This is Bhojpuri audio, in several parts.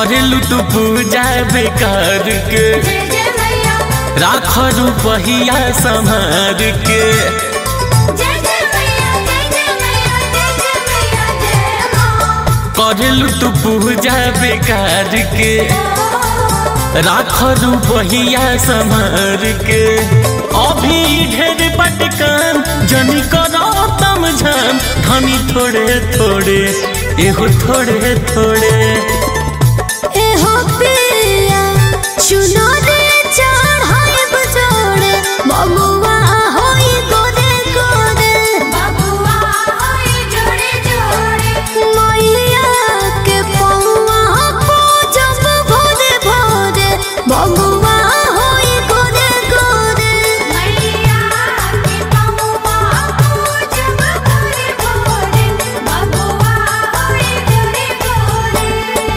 करेलू तू पूजा बेकार के जय जय मैया राख रुपहिया संभार के जय जय मैया जय जय मैया जय जय मैया जय मां करेलू तू पूजा बेकार के राख रुपहिया संभार के अभी ढेर पटकान जनी करो तम झाम धनी थोड़े थोड़े एहो थोड़े थोड़े एहो पिया चुनो रे चढ़ाई बजोड़े बबुआ होई गोरे गोरे बबुआ होई जोड़े जोड़े मैया के पौआ पूजब भोरे भोरे बबुआ होई गोरे गोरे मैया के पौआ पूजब भोरे भोरे बबुआ होई गोरे गोरे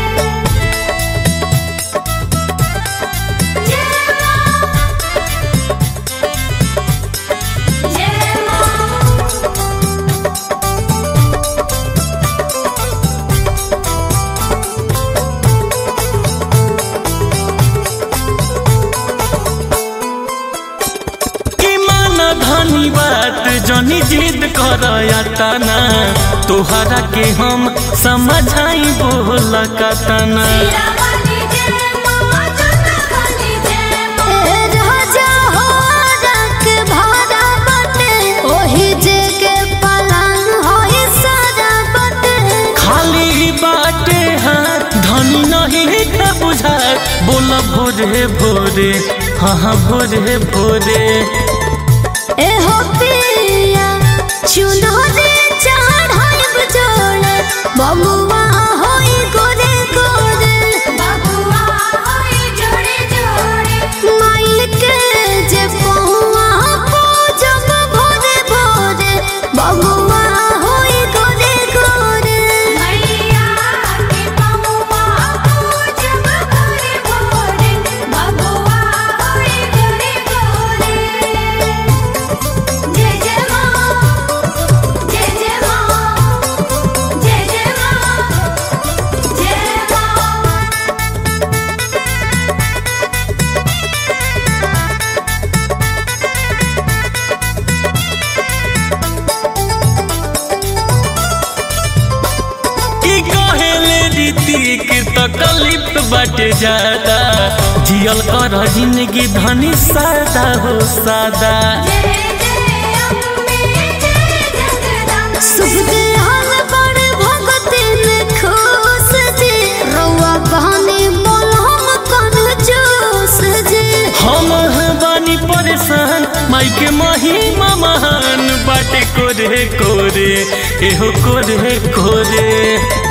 कि माना धनी बात जनी जिद करया तना तोहरा के हम समझाई बोल कतना खाली बाटे हाथ धनी नहीं के बुझात बोल भोरे भोरे हाँ हाँ भोरे भोरे बबुआ होई गोरे गोरे बबुआ होई जोड़े जोड़े माई के जे पहुआ पूजब भोरे भोरे बबुआ होई गोरे गोरे मैया के पहुआ पूजब भोरे भोरे बबुआ होई गोरे गोरे जय जय मां जय जय मां जय जय मां जय मां कि कहेले रीति के तकलीफ बाटे ज्यादा जियल कर जिंदगी धनी सादा हो सादा शुभ दयाल बड़ भगतिन खुश जी रउआ बहनी मोलम कन जोश जी हम बानी परेशान माई के महिमा महान बाटे कोरे कोरे एहो कोरे कोरे